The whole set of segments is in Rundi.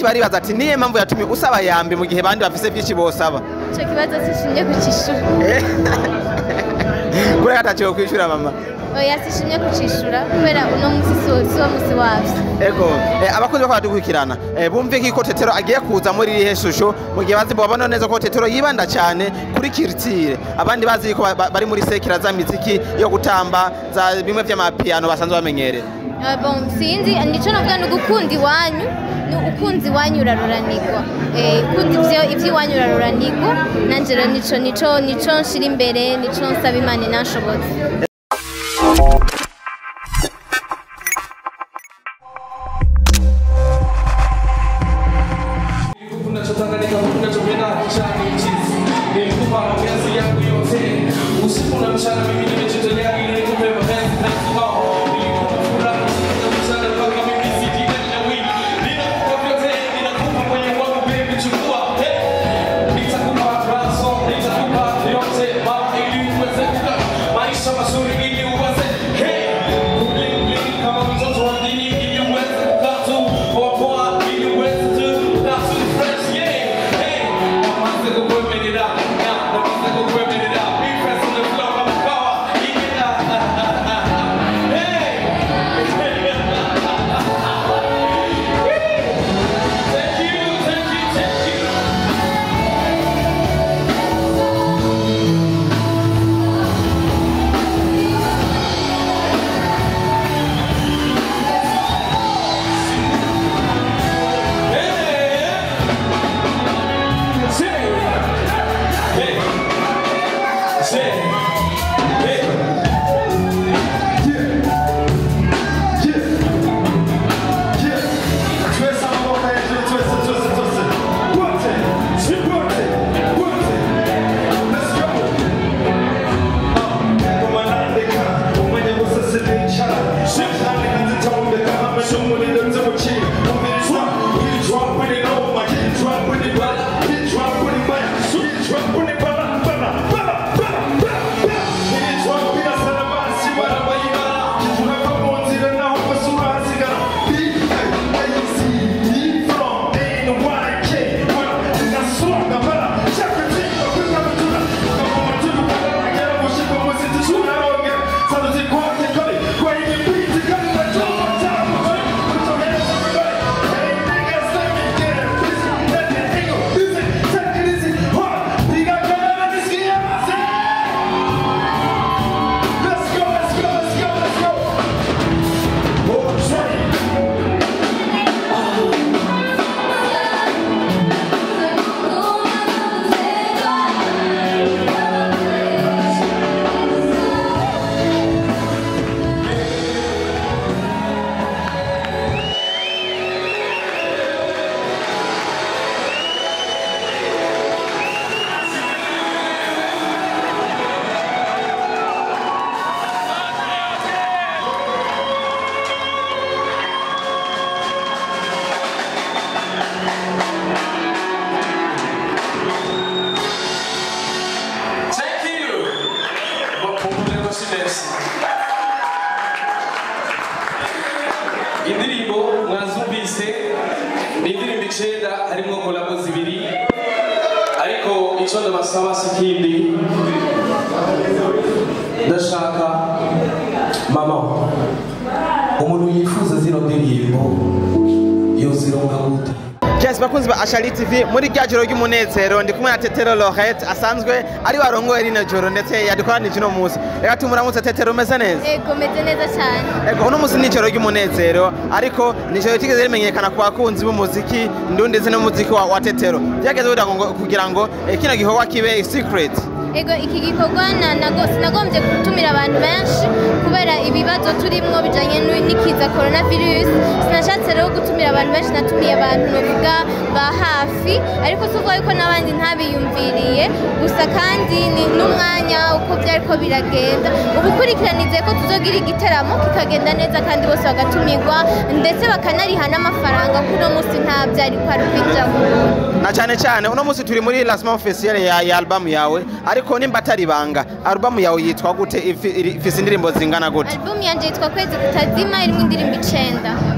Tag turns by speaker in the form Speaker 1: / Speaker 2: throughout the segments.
Speaker 1: benshi baribaza ati niye mpamvu yatumye usaba yambi mu gihe bandi bafise byinshi bosaba
Speaker 2: icyo kibazo sishimye kucishura
Speaker 1: kubera ataciwe kwishura mama
Speaker 2: oya sishimye kucishura kubera uno munsi si wo- si wo munsi wavyo
Speaker 1: ego eh, abakunzi bako badukurikirana eh, bumve ko tetero agiye kuza muri irihe shusho mu gihe bazi babona neza ko tetero yibanda cyane kuri kiritire abandi bazi ko ba- ba- bari muri sekira za miziki yo gutamba za bimwe vy'amapiyano basanzwe bamenyereye
Speaker 2: Ah, bon sinzi nico navuga ni ugukunda iwanyu ni ukunzi iwanyu uraruranirwa Eh, ukunda ivyo ivy'iwanyu uraruranirwa nanje rero nico nico nico nshira imbere nico nsaba imana inanshobotse
Speaker 3: unachotanganyika unachopenda chani chizi nilikupa mapenzi yangu yote usiku na mchana mimi nimejitolea ili nikupe mapenzi na kibao nilikupa furaha usiku na mchana mpaka mimi sijitenda wili ninakupa vyote ninakupa kwenye wangu baby chukua hey. nitakupa raso nitakupa yote mama ili uweze kukaa maisha mazuri ili uweze hey. Bling, bling, kama mtoto wa dini ili uweze kukaa tu poa poa ili uweze tu kukaa tu fresh yeah hey namaze kukwemerera yeah namaze kukwemerera big press on the floor kama kawa yeah hey thank you thank you thank you Let's go, let's go, let's go, let's go. Oh, train. Thank you. Bakundira Silensi. Indirimbo mwazumvise ni indirimbo icenda harimwo kolabo zibiri ariko ico ndabasaba si ikindi ndashaka mama umuntu yifuza zino ndirimbo yozironka gute
Speaker 1: Yes, bakunzi ba Ashali TV muri rya joro ry'umunezero ndi kumwe na Tetero Lorette asanzwe ari warongoye rino joro ndetse yadukoranije uno munsi reka tumuramutse Tetero umeze neza
Speaker 2: ego meze neza cyane
Speaker 1: Ego uno munsi ni ijoro ry'umunezero ariko ni ijoro ritigeze rimenyekana ku bakunzi b'umuziki ndundi ndetse n'umuziki wa, wa Tetero byageze kugira ngo kugira ngo eh, kino gikorwa kibe secret
Speaker 2: ego iki gikorwa na- nago- sinagombye gutumira abantu benshi kubera ibibazo turimo bijanye n'u- n'ikiza coronavirus sinashatse rero gutumira abantu benshi natumiye abantu novuga ba hafi ariko si ukuvuga yuko n'abandi ntabiyumviriye gusa kandi ni n'umwanya uko byariko biragenda ubukurikiranize ko tuzogira igiteramo kikagenda neza kandi bose bagatumirwa ndetse bakanariha n'amafaranga kuno munsi nta byari kwari kwinjamo
Speaker 1: na cyane cyane uno munsi turi muri lancement officiel ya, ya album yawe ariko nimba atari ibanga album yawe yitwa gute Ifi- iri- ifise indirimbo zingana gute
Speaker 2: album yanje yitwa kwezi kutazima irimo indirimbo icenda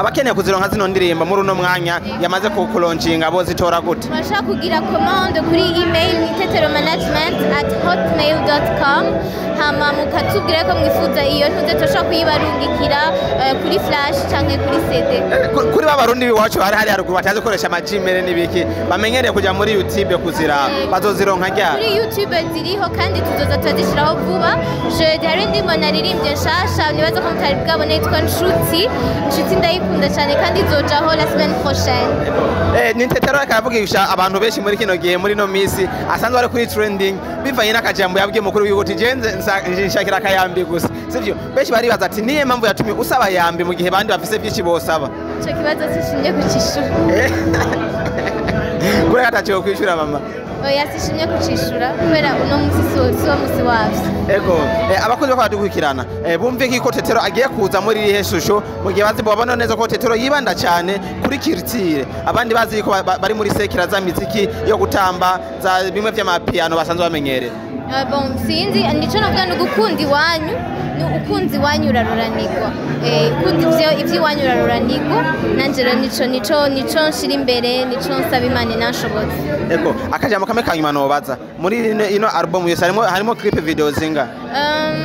Speaker 1: abakeneye kuzironka zino ndirimbo muri uno mwanya yamaze kukulonjinga bo zitora gute
Speaker 2: murashobora kugira commande kuri email itetero management at hotmail com hama mukatubwira ko mwifuza iyo ntuze turashobora kuyibarungikira eh, kuri flash canke kuri cd
Speaker 1: Eh, ku- kuri ba barundi biwacu hari hari haruguru batazi gukoresha amagimere n'ibiki bamenyereye kuja muri youtube kuzira bazozironka ryari
Speaker 2: kuri youtube ziriho kandi tuzoza turazishyiraho vuba jeudi hari indirimbo naririmbye nshasha nibaza ko mutari bwabone yitwa nshuti nshuti ndayikunda cyane kandi izojaho la semaine prochaine
Speaker 1: Eh, ni tetero reka aravugisha abantu benshi muri kino gihe muri no misi asanzwe ari kuri trending bivanye n'akajambo yabwiye mukuru w'igihugu ati jenze nshakira akayambi gusa sivyo benshi baribaza ati niye mpamvu yatumye usaba yambi mu gihe bandi bafise byinshi bosaba
Speaker 2: icyo kibazo sishimye kucishura
Speaker 1: Eh, kureka ataciwe kwishura mama
Speaker 2: oya sishimye kucishura kubera uno munsi si- si wo munsi wavyo
Speaker 1: ego eh, abakunzi bako badukurikirana eh, bumve ko tetero agiye kuza muri irihe shusho mu gihe bazi babona neza ko tetero yibanda cyane kuri kirtire abandi bazi ko ba- ba- bari muri sekira za miziki yo gutamba za bimwe vy'amapiyano basanzwe bamenyereye
Speaker 2: Eh, bon sinzi nico navuga ni ugukunda iwanyu ni ukunzi iwanyu uraruranirwa Eh, ukunda ivyo ivy'iwanyu uraruranirwa nanje rero nico nico nico nshira imbere nico nsaba imana inanshobotse
Speaker 1: ego akajambo kamwe kanyuma nobaza muri ino, ino album yose harimo harimo clip video zinga
Speaker 2: Um,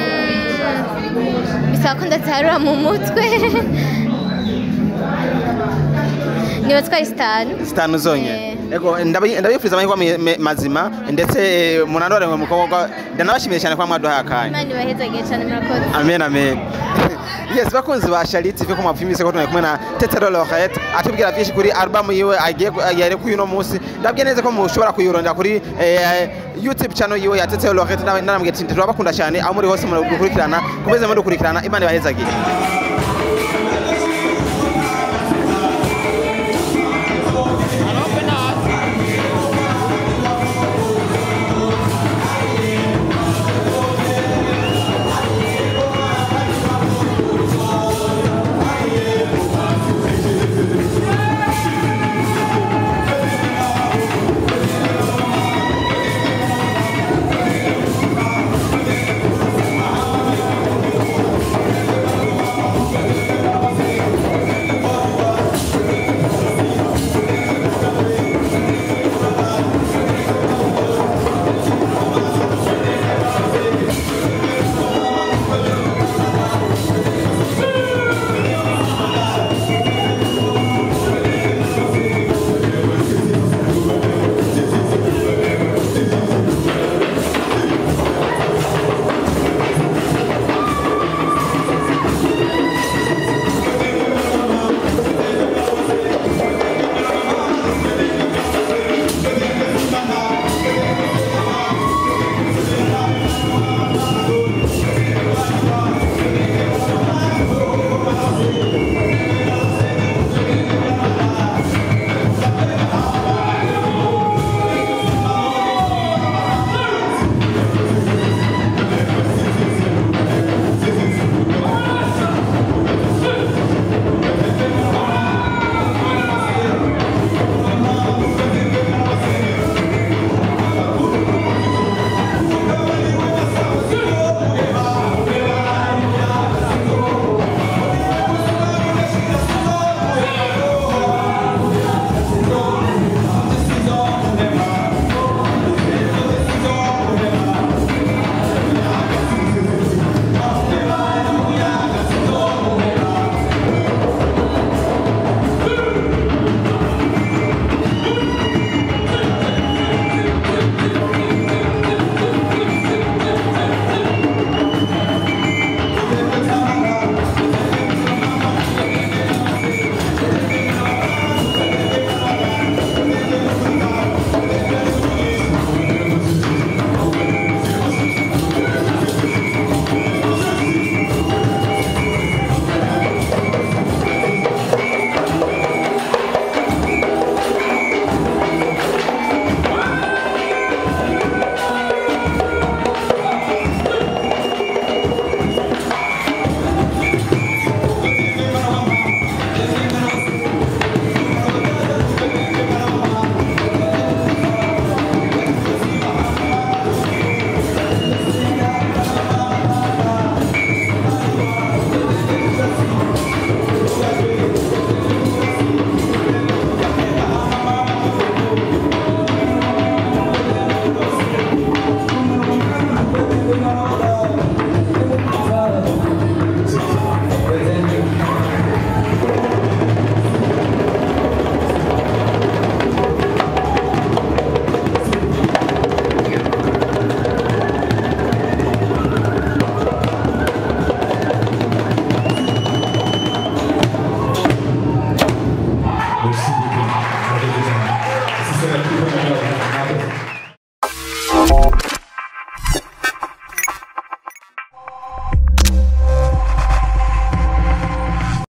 Speaker 2: bisaba ko ndatarura mu mutwe niba twari sitanu
Speaker 1: zitanu zonyene ego ndabi- ndabifuriza amahirwe me- me- mazima ndetse eh, munanore mu mukobwa ndanabashimiye cyane kwa mwaduhaye akanya
Speaker 2: imana ibahezagiye cyane murakoze
Speaker 1: amen amen yes bakunzi ba Charity TV ko mwapfimise ko turi kumwe na Tetero Lorette atubwira byinshi kuri album yiwe agiye yari kuyu no munsi ndabwiye neza ko mushobora kuyirondera kuri eh, YouTube channel yiwe ya Tetero Lorette naramubwiye ati turabakunda cyane aho muri hose muri gukurikirana kumeze muri gukurikirana imana ibahezagiye